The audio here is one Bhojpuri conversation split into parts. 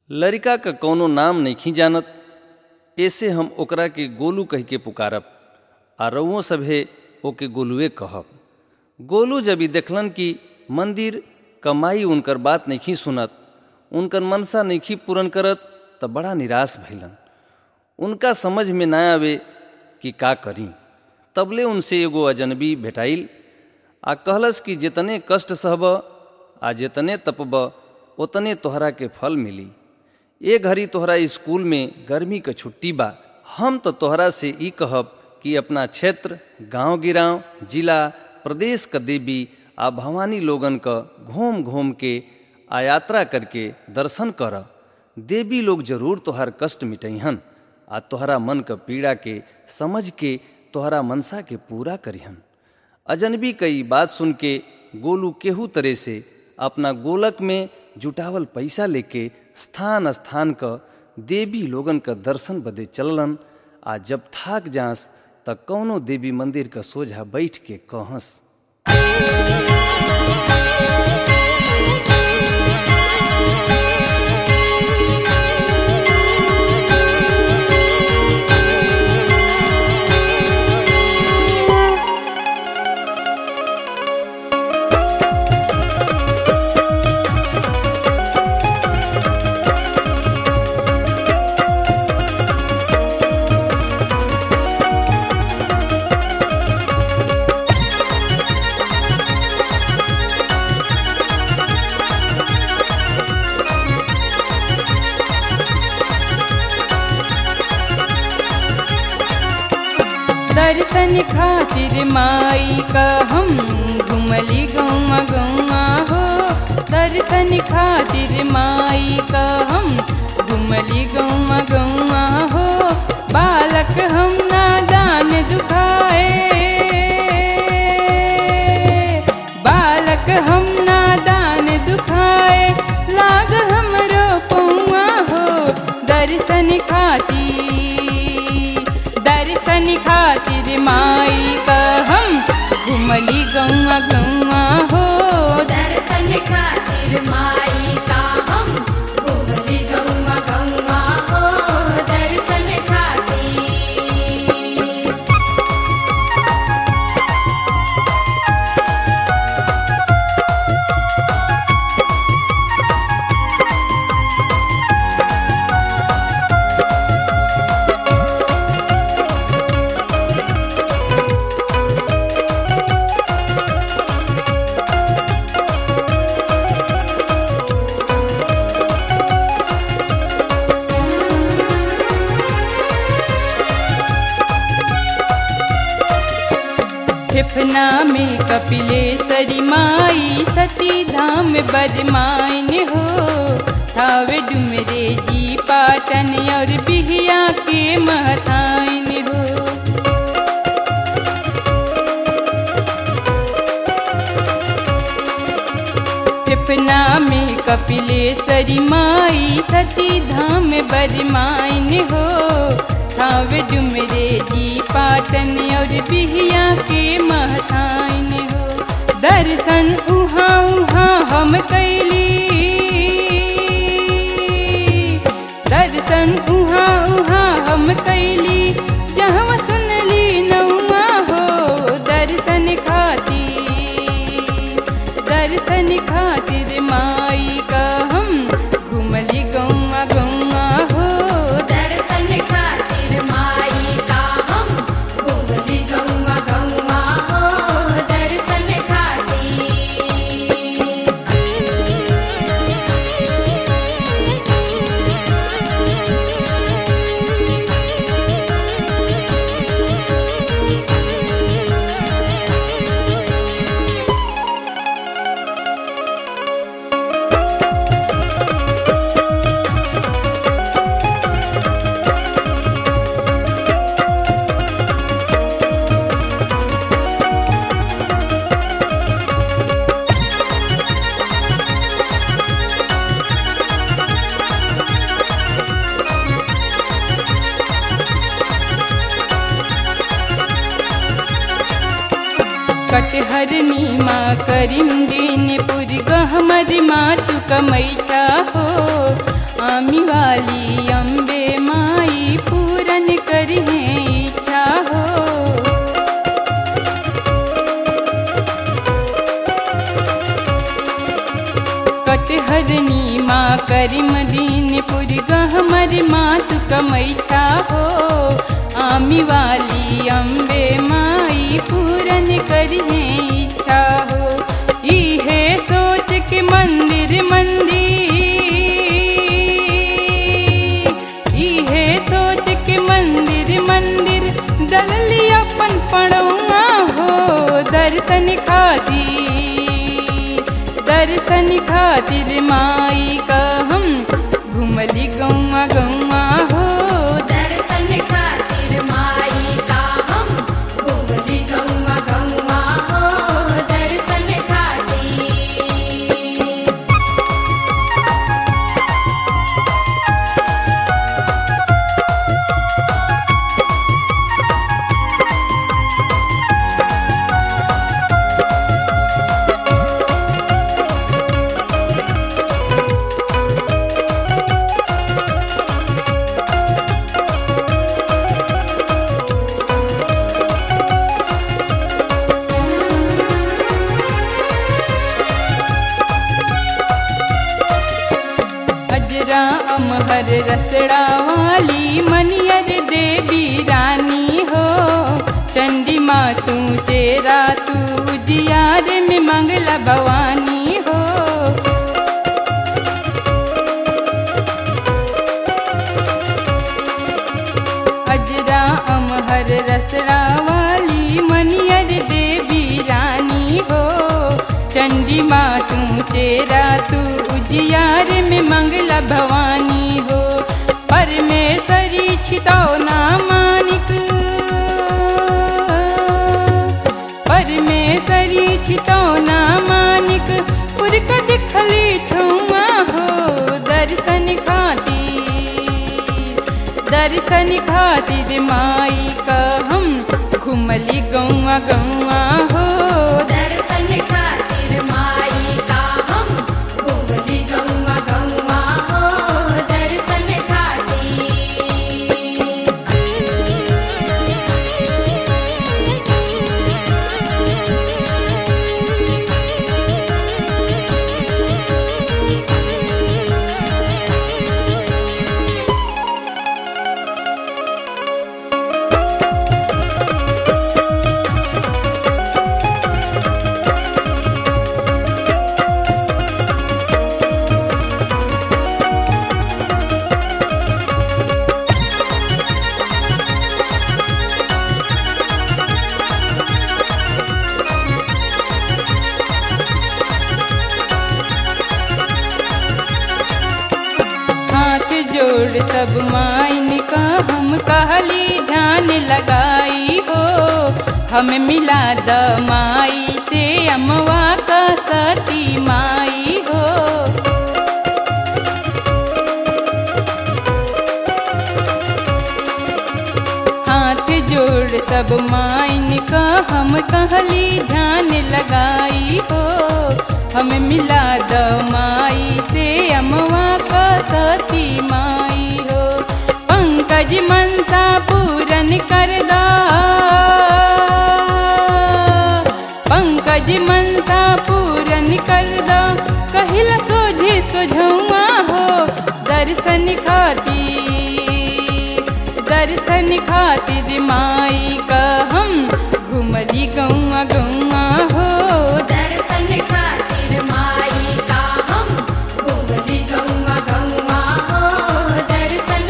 लड़िका क कौनो नाम नइखी जानत एसे हम ओकरा के गोलू कह के पुकारब आ रउओ सभे ओके गोलुए कहब गोलू जब ई देखलन कि मंदिर कमाई उनकर बात नइखी सुनत उनकर मनसा नइखी पूरन करत त बड़ा निराश भइलन उनका समझ में ना आवे कि का करी तबले उनसे एगो अजनबी भेटाइल आ कहलस कि जितने कष्ट सहब आ जितने तपब उतने तोहरा के फल मिली ए घड़ी तोहरा स्कूल में गर्मी क छुट्टी बा हम तो तोहरा से ई कहब कि अपना क्षेत्र गांव गिराव जिला प्रदेश क देवी आ भवानी लोगन क घूम घूम के आ यात्रा करके दर्शन कर देवी लोग जरूर तोहर कष्ट मिटैहन आ तोहरा मन क पीड़ा के समझ के तोहरा मनसा के पूरा करिहन अजनबी कई बात सुन के गोलू केहू तरह से अपना गोलक में जुटावल पैसा लेके स्थान स्थान क देवी लोगन क दर्शन बदे चललन आ जब थाक जास त कौनो देवी मंदिर क सोझा बैठ के कहस दर्शन खातिर माई का हम घुमली गौआ गौआ हो दर्शन खातिर माई का हम घुमली गौआ गौआ हो बालक हम नादान दुखाए बालक हम नादान दुखाए लाग हमरो पौआ हो दर्शन खातिर दर्शन खातिर माई का हम घुमली गौआ गौआ हो दर्शन खातिर माई का हम घुमली गौआ गौआ हो दर्शन खातिर फेफना में कपिलेश्वरी माई सती धाम बरमाइन हो थावे डुमरे जी पाटन और बिहिया के महताइन हो फेफना में कपिलेश्वरी माई सती धाम बरमाइन हो थावे डुमरे जी पाटन और बिहिया के महताइन हो दर्शन उहाँ उहाँ हम कैली दर्शन उहाँ उहाँ हम कैली जहाँ सुनली नौमा हो दर्शन खातिर दर्शन खातिर माई का हम घुमली गौआ गौआ हो दर्शन खातिर माई का हम घुमली गौआ गौआ हो दर्शन खातिर कटहरनी माँ करीम दिन पुर गहमद माँ तू कमैचा हो आमी वाली अम्बे माई पूरन करहे इच्छा हो कटहरनी माँ करी मदीनपुर गहमर मात कमैछा हो आमी वाली अम्बे माई पूरन करहे इच्छा हो इहे सोच के मंदिर मंदिर इहे सोच के मंदिर मंदिर दलली अपन पड़ौआ हो दर्शन खातिर दर्शन खातिर माई का हम घुमली गौआ गौआ हो दर्शन खातिर माई का हम घूमली गौवा गौवा हो दर्शन खातिर अजरा अमहर रसड़ा वाली मनियर देवी रानी हो चंडी माँ तू चेरा तू जियार में मंगला भवानी हो अजरा अमहर रसड़ा वाली मनियर देवी रानी हो चंडी माँ तू चेरा तू उजियार में मंगला भवानी हो परमेश्वरी छितौना मानिक परमेश्वरी छितौना मानिक उर्क दिखली ठुआ हो दर्शन खातिर दर्शन खातिर माई का हम घुमली गौआ गौआ हो दर्शन खातिर माई का हम घूमली गौवा गौवा हो दर्शन खातिर हाथ जोड़ सब माइन का हम कहली ध्यान लगाई हो हमें मिला द माई से अमवा का सती माई हो हाथ जोड़ सब माइन का हम कहली ध्यान लगाई हो हमें मिला द माई से अमवा का सती माई हो पंकज मनसा पूरन कर दा पंकज मनसा पूरन कर दा कहिला सोझे सोझौआ हो दर्शन खातिर दर्शन खातिर माई का हम घुमली गौआ गौआ हो दर्शन खातिर माई का हम घूमली गौवा गौवा हो दर्शन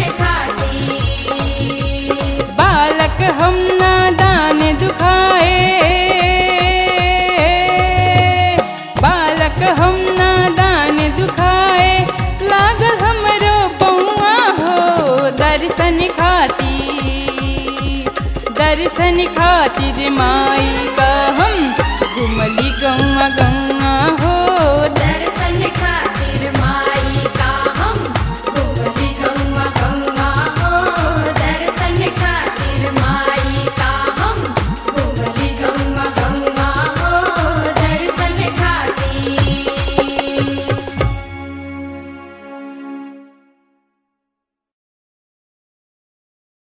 खातिर बालक हम नादान दुखाए बालक हम नादान दुखाए लागल हमरो बौआ हो दर्शन खातिर दर्शन खातिर माई का हम घुमली गौआ गौआ